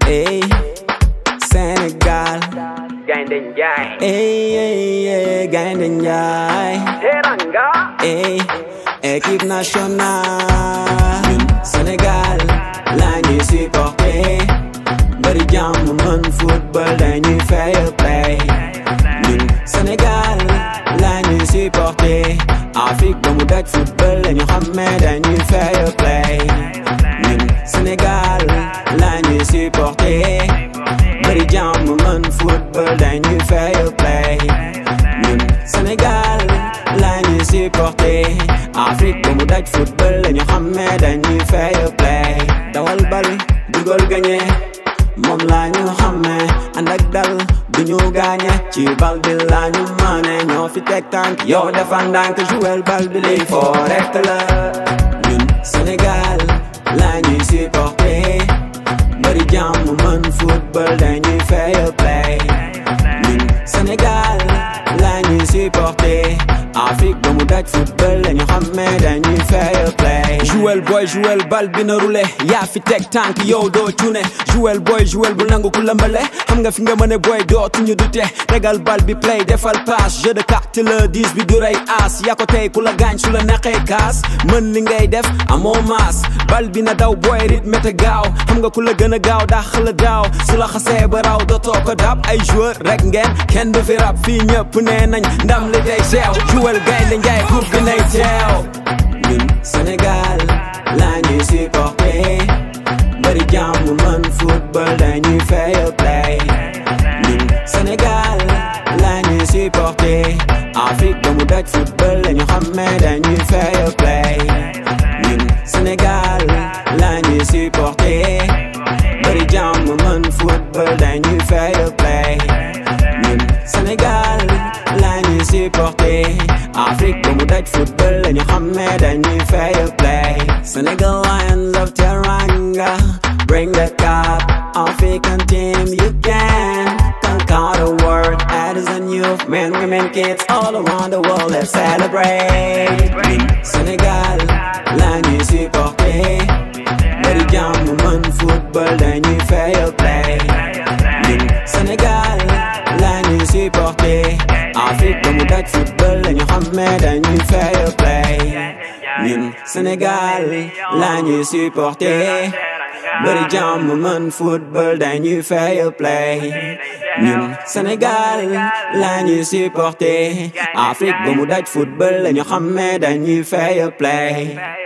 Ey, Sénégal. Gaynde Njaay Ey, ey, ey, Gaynde Njaay. Teranga Ey, équipe nationale. Ñun Sénégal la ñuy supporter. Bari jàmm mën football dañuy fair play. Ñun Sénégal la ñuy supporter. Afrique ba mu daj football la ñu xàmmee dañuy fair play. Ñun Sénégal la ñuy supporter. Bari jàmm mën football dañuy fair play. Ñun Sénégal la ñuy supporter. Afrique ba mu daj football la ñu xàmmee dañuy fair play. Dawal bal dugal gagné. moom la ñu xamee ànd ak dal du ñu gaañe ci bal bi la ñu maane ñoo fi teg tànk yow dafa ndànk jouer bal bi lii foo rek la ñun Sénégal la ñuy supporter bari jàmm mën football dañuy fair play ñun Sénégal la ñuy supporter Afrique ba mu daj football la ñu xamee dañuy fair play jouel boy jouel bal bi na roulé yaa fi teg tànk yow doo cune jouel boy jouel bu nangu ku lëmbale xam nga fi nga mën a boy dootuñu dute tegal bal bi play defal passe jeu de carte le 10 bi du rey as yaa ko tey ku la gaañ su la neexee kaas mën li ngay def amoo maas bal bi na daw boy rythme te gaaw xam nga ku la gën a gaaw dàq la daaw su la xasee ba raw dootoo ko dab ay joueur rek ngeen kenn du fi rab fii ñëpp nee nañ ndam li day teew jouel gaynde njaay coupe bi nay teew ñun Sénégal la ñuy supporter bari jàmm mën football dañuy fair play ñun Sénégal la ñuy supporter Afrique ba mu daj football la ñu xàmmee dañuy fair play ñun Sénégal la ñuy supporter bari jàmm mën football dañuy fair play ñun Sénégal la ñuy supporter Afrique ba mu daj football la ñu xàmmee dañuy fair play Senegal Lions of Teranga bring the cup African team you can conquer the world adults and youth men women kids all around the world let's celebrate ñun Sénégal la ñuy supporter bari jàmm mën football dañuy fair play ñun Sénégal la ñuy supporter Afrique ba mu daj football la ñu xàmmee dañuy fair play ñun Sénégal la ñuy supporter bari jàmm mën football dañuy fair play ñun Sénégal la ñuy supporter Afrique ba mu daj football la ñu xàmmee dañuy fair play